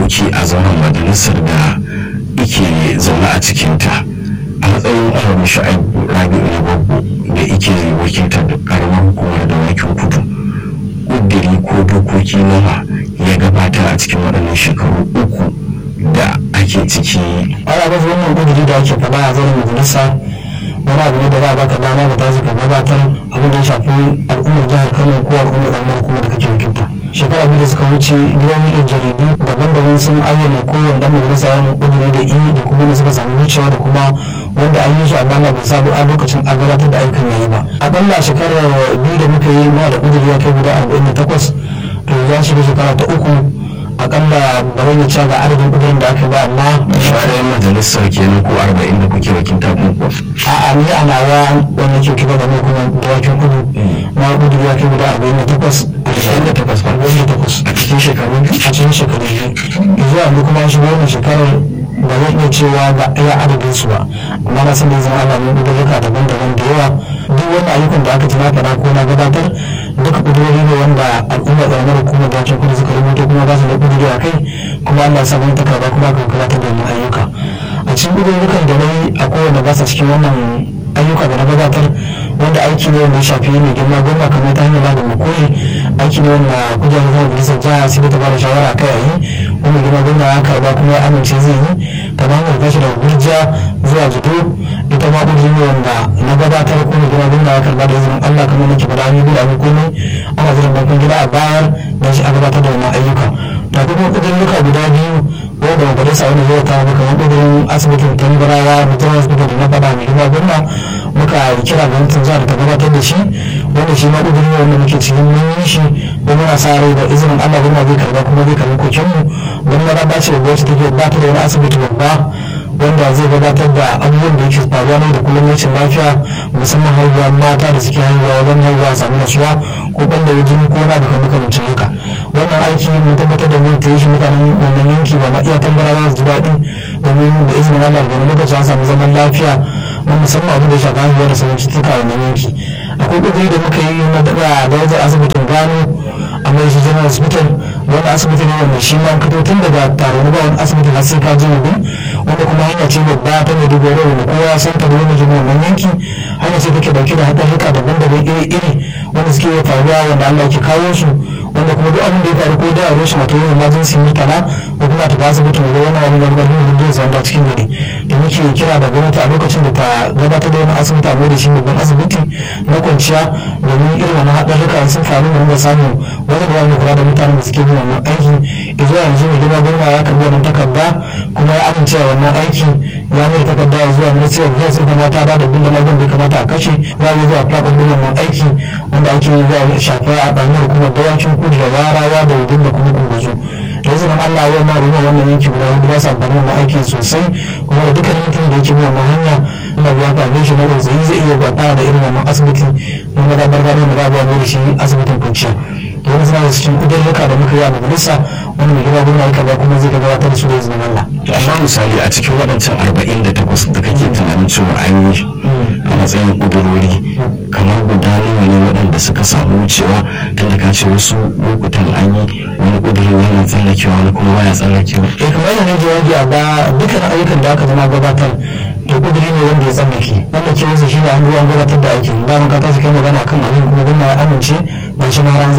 dokoki a zauren majalisar da ike zaune a cikinta a matsayin ƙwararru sha'abu rabi'u na babbo da ike wakiltar karamar hukumar da wakin kudu ƙudiri ko dokoki nawa ya gabata a cikin waɗannan shekaru uku da ake ciki ana ga wannan ƙudiri da ake faɗa a zauren majalisa wani abu ne da za a baka dama da ta zaka gabatar abin da ya shafi al'ummar jihar kano ko al'ummar ɗan kuma da kake wakilta shekara biyu da suka wuce gidan yan jaridu daban-daban sun ayyana kowane dan majalisa yana kudiri da i da kuma da suka samu wucewa da kuma wanda an yi su a bana bai sabu a lokacin a gabatar da aikin yayi ba akalla shekara biyu da muka yi ma da kudiri ya kai guda arba'in da takwas to ya shiga shekara ta uku akalla ba zan yi cewa ga adadin kudirin da aka ba amma shahararren majalisar kenan ko arba'in da kuke wakilta ko a'a ni a nawa wanda ke kiba da mu kuma da wakin kudu na kudiri ya kai guda arba'in da takwas ashirin da takwas ba arba'in da takwas a cikin shekaru biyu a cikin shekaru biyu zuwa yanzu kuma shi wannan shekarar ba zan iya cewa ga iya adadin su ba amma na san da zama ana nuna daruka daban-daban da yawa duk wani ayyukan da aka tuna faɗa ko na gabatar duka kudurori ne wanda al'ummar ƙaramar hukumar da kudu suka rubuto kuma ba su da kuduri a kai kuma Allah ya samu takarda kuma kan gabatar da wannan ayyuka a cikin kudurorukan da na yi a kowane ba sa cikin wannan ayyuka da na gabatar wanda aiki ne wanda ya shafi mai girma goma kamar ta hanyar da makoli aiki ne wanda kujerar zama majalisar jiha sai ta bada shawara kai a yi wanda girma goma ya karba kuma ya amince zai yi kamar hanyar tashi daga gurjiya zuwa jido ita ma ɗin ne wanda na gabatar ko mai girma goma ya karba da izinin allah kamar nake faɗa an yi gudu abin komai ana jiran bakin gida a bayar da shi a gabatar da wannan ayyuka da kuma ƙudurruka guda biyu wanda majalisa wanda zai kawo kamar ƙudurin asibitin tambarawa mutum asibitin da na faɗa mai girma goma muka kira gwamnatin jihar ta gabatar da shi wanda shi ma ƙudiri ne wanda muke cikin mun yi shi don muna sa rai da izinin Allah gwamna zai karba kuma zai karbi koken mu don mara ba ce da gwamnati take ba ta da wani asibiti babba wanda zai gabatar da abubuwan da yake faruwa ne da kullum rashin lafiya musamman haihuwa mata da suke haihuwa wajen haihuwa samu nasuwa ko banda ya jini ko na duka makamancin haka wannan aiki mun tabbatar da mun ta yi shi mutanen wannan yanki ba ma iya tambarawa su ji daɗi domin da izinin Allah da wani lokaci an samu zaman lafiya na musamman abin da ya shafi haihuwa da sauran cututtuka a wannan yanki akwai ƙudiri da muka yi na daɗa da wajen asibitin gano a mai shi general hospital wani asibiti ne wanda shi ma fito tun daga taro na wani asibiti har sai ka je wani wanda kuma hanya ce babba ta mai dubu wanda kowa ya san ta da wani jini wannan yanki hanya ce take dauke da haɗarurruka daban-daban iri-iri wanda suke faruwa wanda Allah ke kawo su wanda kuma duk abin da ya faru ko da a rushe mata yin emergency mutala ko kuma ta asibiti da wani wani da wani hujjar zanda cikin gari da muke kira da gwamnati a lokacin da ta gabatar da wani asibiti a da shi babban asibiti na kwanciya domin irin wani haɗarurruka sun faru da wanda samu wani da wani kula da mutanen da suke yin wannan aiki zuwa yanzu mai girma gwamna ya karbi wannan takarda kuma ya amince wannan aiki ya mai takarda zuwa ministry of health kuma ta ba da bin da da kamata a kashe za a yi zuwa plaƙon wannan aiki wanda ake yi zuwa shafa a ɓangaren hukumar dawancin kudu da warawa da wudin da kuma kunguzu da yanzu nan Allah ya ma ruwa wannan yanki guda hudu ba sa amfani wannan aiki sosai kuma da dukkan yankin da yake bi wannan hanya ina ya fara shi na zai zai iya gwata da irin wannan asibiti na madabar gado da babu wani da shi asibitin kwanciya da wani suna da cikin kudurruka da muka yi a majalisa wani mai gaba gwamna ya ba kuma zai gabatar da su da izinin Allah. amma misali a cikin waɗancan arba'in da takwas da kake tunanin cewa an yi a matsayin ƙudurori kamar guda nawa ne waɗanda suka samu wucewa tun da ka ce wasu lokutan an yi wani ƙudurin yana tsallakewa wani kuma baya tsallakewa. eh kamar yadda ne jawabi a ba dukkan ayyukan da aka zama gabatar to kuduri ne wanda ya tsallake wanda ke wasu shi ne an ruwan gabatar da aikin da mun ka tashi kai magana kan abin kuma gwamna ya amince ba shi ma ran